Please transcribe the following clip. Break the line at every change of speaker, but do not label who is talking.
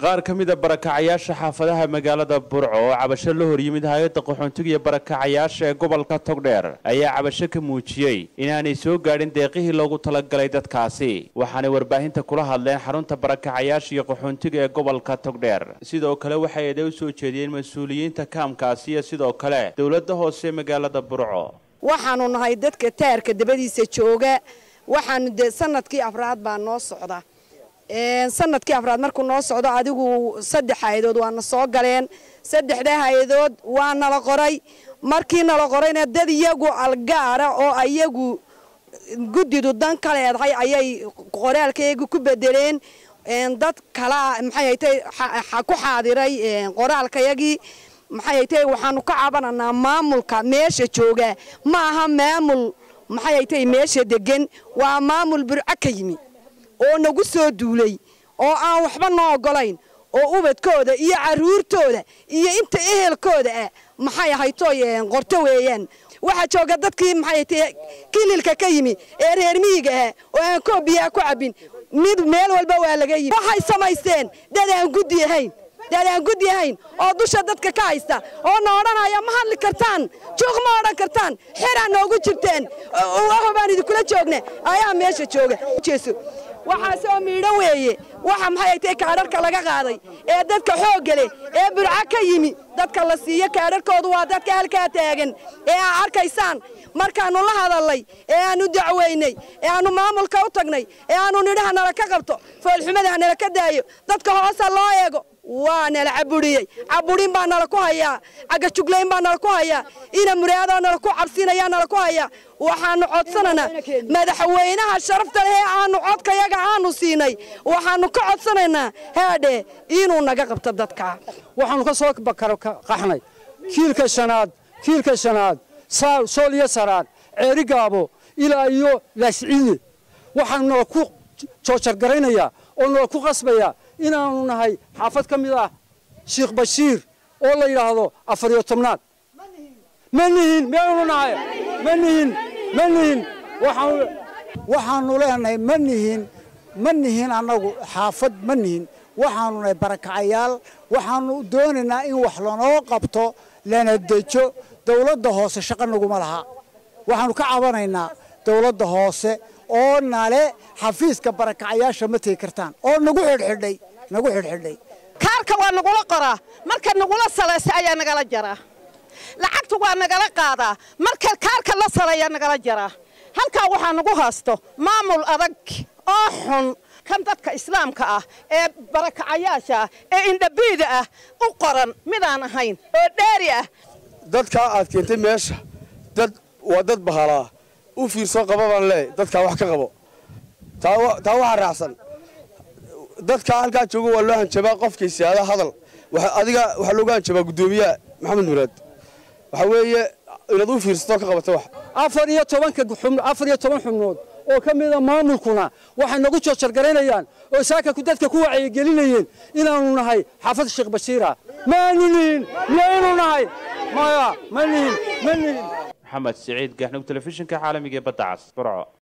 qaar ka mida barakacayaasha xaafadaha magaalada burco oo cabasho la horyimid hay-adda qaxoontiga iyo barakacayaasha ee gobolka togdheer ayaa cabasho ka muujiyey inaanay soo gaadhin deeqihii loogu talagalay dadkaasi waxaanay warbaahinta kula hadleen xarunta barakacayaasha iyo qaxoontiga ee gobolka togdheer sidoo kale waxay eeday u soo jeediyeen mas-uuliyiinta kaamkaasi iyo sidoo kale dowladda hoose ee magaalada burco
waxaanu nahay dadka taarka dabadiisa jooga waxaanu dee sanadkii afraad baa noo socda sanadkii afraad markuu noo socdo adigu saddex hay-adood waana soo galeen saddexda hay-adood waa nala qoray markii nala qorayna dad iyagu algaara oo iyagu guddidu dan ka leedahay ayay qoraalkayagu ku bedeleen dad kalaa maxay haytay ku xaadiray qoraalkayagii maxay haytay waxaanu ka cabananaa maamulka meesha jooga ma aha maamul maxay haytay meesha degan waa maamul burco ka yimi oo nagu soo duulay oo aan waxba noo ogolayn oo ubadkooda iyo caruurtooda iyo inta ehelkooda ah maxay ahaytoy qorto weeyaan waxaa jooga dadkii maxay kililka ka yimi ee reer miyiga ah oo aan koob biyaa ku cabbin mid meel walba waa laga yimi waxay samaysteen dad aan guddi ahayn dad aan guddi ahayn oo dusha dadka ka haysta oo na odhanaya ma hadli kartaan juuq ma odhan kartaan xeraa noogu jirteen baan idinkula joogna ayaa meesha jooga jeeso waxaasoo miidhan weeye waxa maxay tay kaadharka laga qaaday ee dadka xoogga leh ee burco ka yimi dadka la siiyo kaadharkoodu waa dadka halkaa taagan ee aa arkaysaan markaannu la hadallay ee aannu dacwaynay ee aannu maamulka u tagnay ee aannu nidhaha nala ka qabto foolxumada ha nala ka daayo dadka hoosa loo eego waa nala caburiyey caburin baa nala ku hayaa cagajuglayn baa nala ku hayaa ina muraadoo nala ku cabsinayaa nala ku hayaa waxaannu codsananaa madaxweynaha sharafta leh ee aannu codkayaga aanu siinay waxaannu ka codsanaynaa haadhe inuu naga qabto dadka
waxaannu ka soo qaxnay kiilka shanaad kiilka shanaad sool iyo saraad ceeri gaabo ilaa iyo laasciide waxaanu nala ku joojargaraynayaa oo nala ku qasbayaa inaannu nahay xaafad ka mid ah sheikh bashiir oo la yidhaahdo afar iyo tobnaad ma nihin meanu nahay ma nihin ma nihin
waxaannu leenahay ma nihin ma nihin annagu xaafad ma nihin waxaannu nahay barakacayaal waxaannu doonaynaa in wax lanoo qabto lana dejo dawladda hoose shaqa naguma laha waxaannu ka cabanaynaa dawladda hoose oo nale xafiiska barakacayaasha ma tegi kartaan oo nagu xidhxidhay nagu xidhxidhay
kaarka waa nagula qoraa marka nagula salaysa ayaa nagala jaraa lacagta waa nagala qaadaa marka kaarka la salayaa nagala jaraa halkaa waxaa nagu haysto maamul adag oo xun kan dadka islaamka ah ee barakacayaasha ah ee indhabiida ah u qoran midaan ahayn oo dheeri ah
dadkaa aad keentay meesha dad waa dad bahalaa u fiirsoo qaba baan leey dadkaa wax ka qabo taa waxaa raacsan dadkaa halkaa jooga waa loo hanjabaa qofkaysiaada hadal adiga waxaa looga hanjabaa guddoomiyaha maxamed muraad waxaa weeye inaad u fiirsatoo ka qabata wax
afar iyo tobanka afar iyo toban xubnood oo ka mida maamulkuna waxay nagu joojargaraynayaan oo saakaku dadka ku wacyigelinayeen inaannu nahay xaafad sheekh bashiira maanu nihin miyaynu nahay maya ma nihin ma nihin
maxamed siciid gaxnug telefishinka caalamiga ee badda cas burco